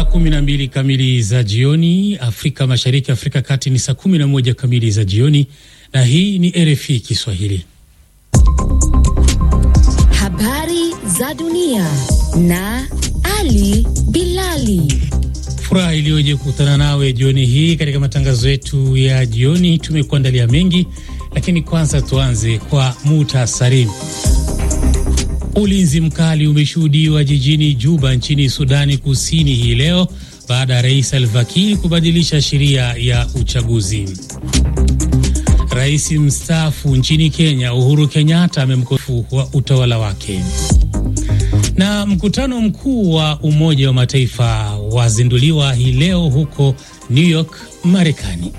kumi na mbili kamili za jioni Afrika Mashariki, Afrika Kati ni saa kumi na moja kamili za jioni, na hii ni RFI Kiswahili. Habari za dunia na Ali Bilali. Furaha iliyoje kukutana nawe jioni hii katika matangazo yetu ya jioni. Tumekuandalia mengi, lakini kwanza tuanze kwa muhtasari. Ulinzi mkali umeshuhudiwa jijini Juba nchini Sudani Kusini hii leo baada ya Rais Salva Kiir kubadilisha sheria ya uchaguzi. Rais mstaafu nchini Kenya Uhuru Kenyatta amemkofu wa utawala wake. Na mkutano mkuu wa Umoja wa Mataifa wazinduliwa hii leo huko New York, Marekani.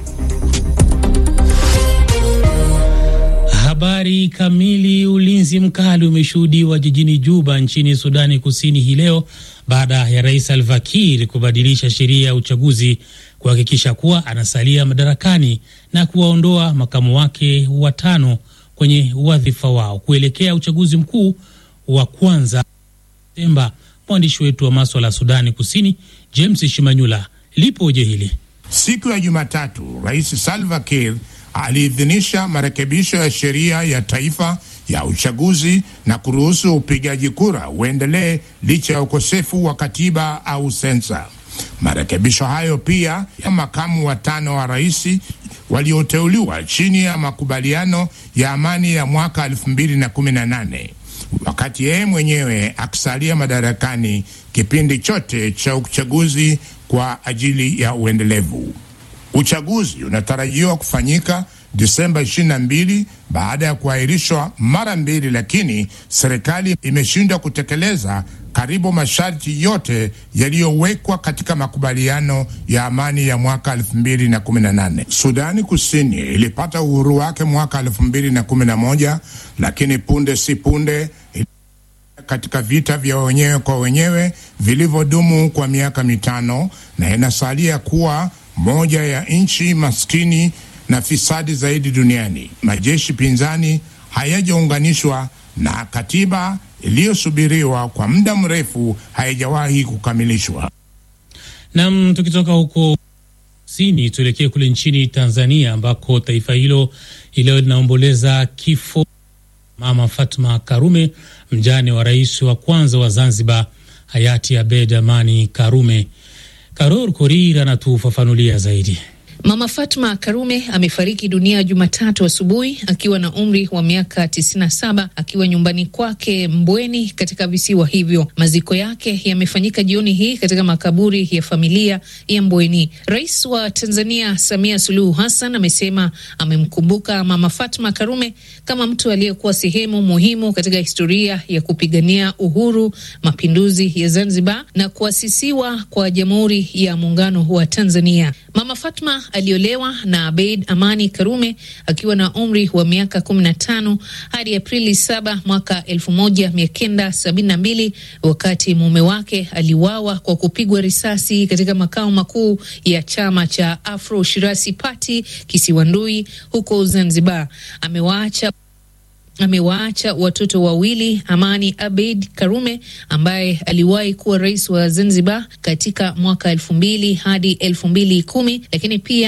Habari kamili. Ulinzi mkali umeshuhudiwa jijini Juba nchini Sudani Kusini hii leo baada ya Rais Salva Kiir kubadilisha sheria ya uchaguzi kuhakikisha kuwa anasalia madarakani na kuwaondoa makamu wake watano kwenye wadhifa wao kuelekea uchaguzi mkuu wa kwanza Desemba. Mwandishi wetu wa maswala ya Sudani Kusini James Shimanyula lipoje hili. Siku ya Jumatatu, Rais Salva Kiir aliidhinisha marekebisho ya sheria ya taifa ya uchaguzi na kuruhusu upigaji kura uendelee licha ya ukosefu wa katiba au sensa. Marekebisho hayo pia ya makamu watano wa rais walioteuliwa chini ya makubaliano ya amani ya mwaka 2018 wakati yeye mwenyewe akisalia madarakani kipindi chote cha uchaguzi kwa ajili ya uendelevu. Uchaguzi unatarajiwa kufanyika Disemba 22 baada ya kuahirishwa mara mbili, lakini serikali imeshindwa kutekeleza karibu masharti yote yaliyowekwa katika makubaliano ya amani ya mwaka 2018. Sudani Kusini ilipata uhuru wake mwaka 2011, lakini punde si punde katika vita vya wenyewe kwa wenyewe vilivyodumu kwa miaka mitano na inasalia kuwa moja ya nchi maskini na fisadi zaidi duniani. Majeshi pinzani hayajaunganishwa na katiba iliyosubiriwa kwa muda mrefu haijawahi kukamilishwa. Nam, tukitoka huko kusini tuelekee kule nchini Tanzania ambako taifa hilo ileo linaomboleza kifo Mama Fatma Karume, mjane wa rais wa kwanza wa Zanzibar hayati Abed Amani Karume. Karor Korir anatufafanulia zaidi. Mama Fatma Karume amefariki dunia Jumatatu asubuhi akiwa na umri wa miaka 97 akiwa nyumbani kwake Mbweni katika visiwa hivyo. Maziko yake yamefanyika jioni hii katika makaburi ya familia ya Mbweni. Rais wa Tanzania Samia Suluhu Hassan amesema amemkumbuka Mama Fatma Karume kama mtu aliyekuwa sehemu muhimu katika historia ya kupigania uhuru, mapinduzi ya Zanzibar na kuasisiwa kwa Jamhuri ya Muungano wa Tanzania. Mama Fatma aliolewa na Abeid Amani Karume akiwa na umri wa miaka 15 hadi Aprili 7 mwaka 1972 wakati mume wake aliwawa kwa kupigwa risasi katika makao makuu ya chama cha Afro Shirazi Party Kisiwandui huko Zanzibar. Amewaacha amewaacha watoto wawili, Amani Abeid Karume ambaye aliwahi kuwa rais wa Zanzibar katika mwaka elfu mbili hadi elfu mbili kumi lakini pia